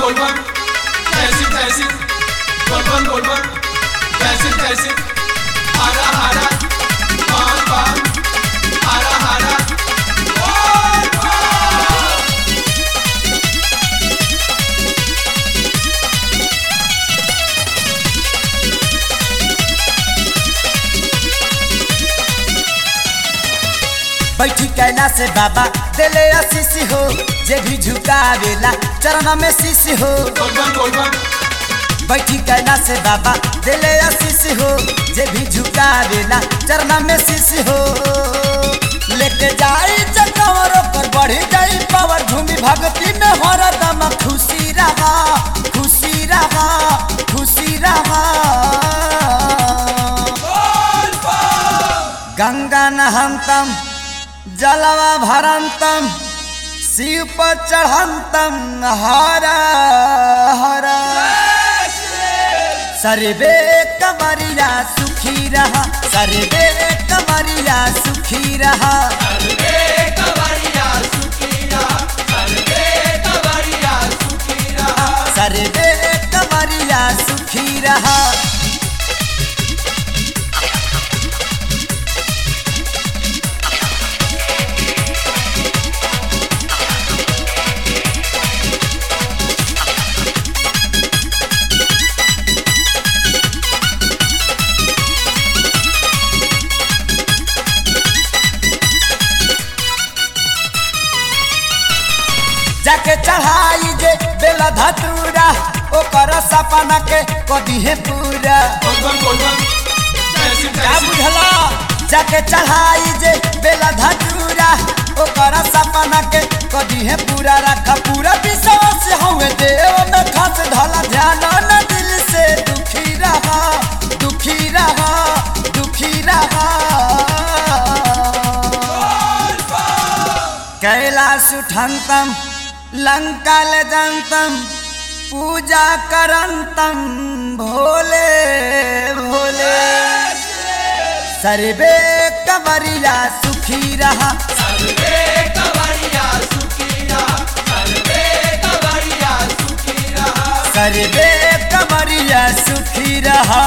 बोलबम जैसी तैसी बोलबम बोलबम जैसी तैसी हारा हारा बाम बाम हारा हारा बोल बम। बैठी कैला से बाबा दिले आशीष हो जे भी झुकावेला चरण में शीश हो बोलबम बोलबम बैठी कैला से बाबा दिले आशीष हो जे भी झुकावेला चरण में शीश हो लेके जाई चकवर पर बढ़ी जाई पावर झूमी भक्ति में हरदम खुशी रहा खुशी रहा खुशी रहा गंगा नहंतम जलवा भरंतम शिव पर चढ़ंतम हर हर सर्वे कमरिया सुखी रहा सर्वे कमरिया सुखी रहा अरे कवरिया सुखीरा अरे कवरिया सुखीरा सर्वे कमरिया सुखी रहा जाके चढ़ाई जे बेला धतूरा ओकर सपना के कदी है पूरा बोलबम बोलबम जैसी का तैसी बुझला जाके चढ़ाई जे बेला धतूरा ओकर सपना के कदी है पूरा रखा पूरा विश्वास हमें देव में खास धला ध्यान न दिल से दुखी रहा दुखी रहा दुखी रहा कैलाश उठंतम लंका ले जंतम पूजा करंतम भोले भोले सर्वे कवरिया सुखी रहा अरे कवरिया सुखीरा अरे कवरिया सुखीरा सर्वे कवरिया सुखी रहा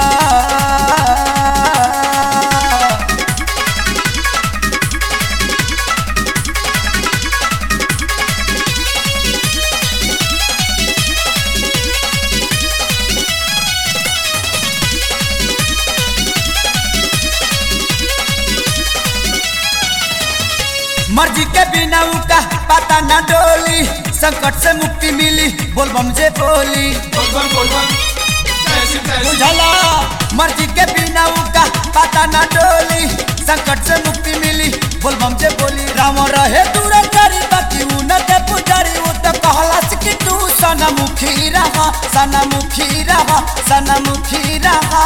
मर्जी के बिना उनका पता न डोली संकट से मुक्ति मिली बोलबम जे बोली बोलबम बोलबम जैसी तैसी बुझला मर्जी के बिना उनका पता न डोली संकट से मुक्ति मिली बोलबम जे बोली राम रहे दूर करी बाकी उन के पुजारी उ तो कहला कि तू सनमुखी रहा सनमुखी रहा सनमुखी रहा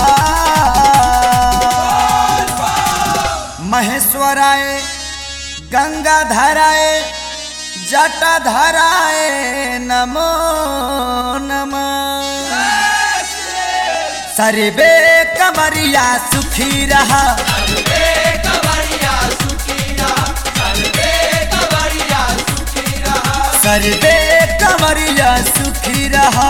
महेश्वराय गंगा धराए जटा धराए नमो नमः सर्वे कमरिया सुखी रहा अरे कवरिया सुखीरा अरे कवरिया सुखीरा सर्वे कमरिया सुखी रहा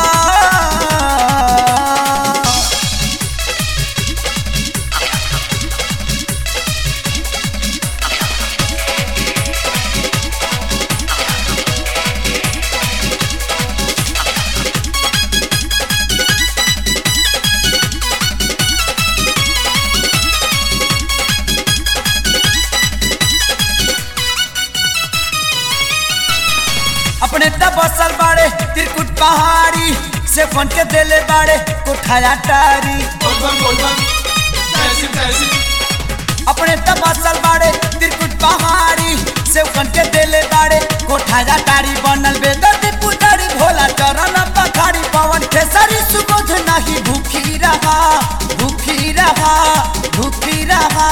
अपने तबसल बाड़े त्रिकुट पहाड़ी से फन के देले बाड़े कोठाया टारी बोलबम बोलबम जैसी तैसी अपने तबसल बाड़े त्रिकुट पहाड़ी से फन के देले बाड़े कोठाया टारी बनल बेदर्दी पुजारी भोला चरण पखाड़ी पवन खेसरी सुबोध नहीं भूखी रहा भूखी रहा भूखी रहा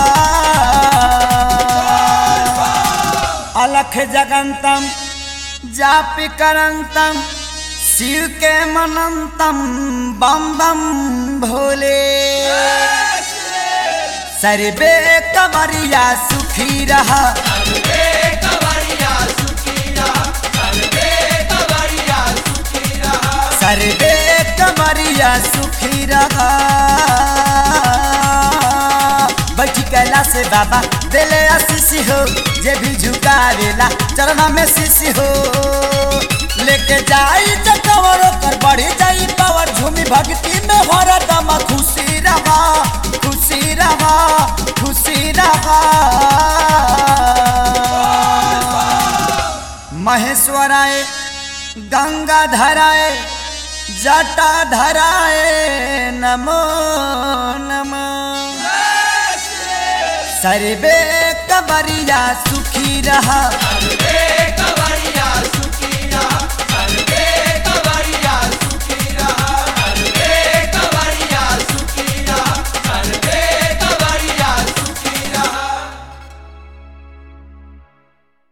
अलख जगंतम जापि करंतम शिव के मनंतम बम बम भोले सर्वे कमरिया सुखी रहा अरे कवरिया सुखीरा अरे कवरिया से बाबा दिले आशीष हो जे भी झुकावेला चरण में शीशी हो लेके जाई चकवर कर बढ़ी जाई पावर झूमी भक्ति में हरदम खुशी रहा खुशी रहा खुशी रहा महेश्वराय गंगा धराए जटा धराए नमो नमो सर्वे कबरिया सुखी रहा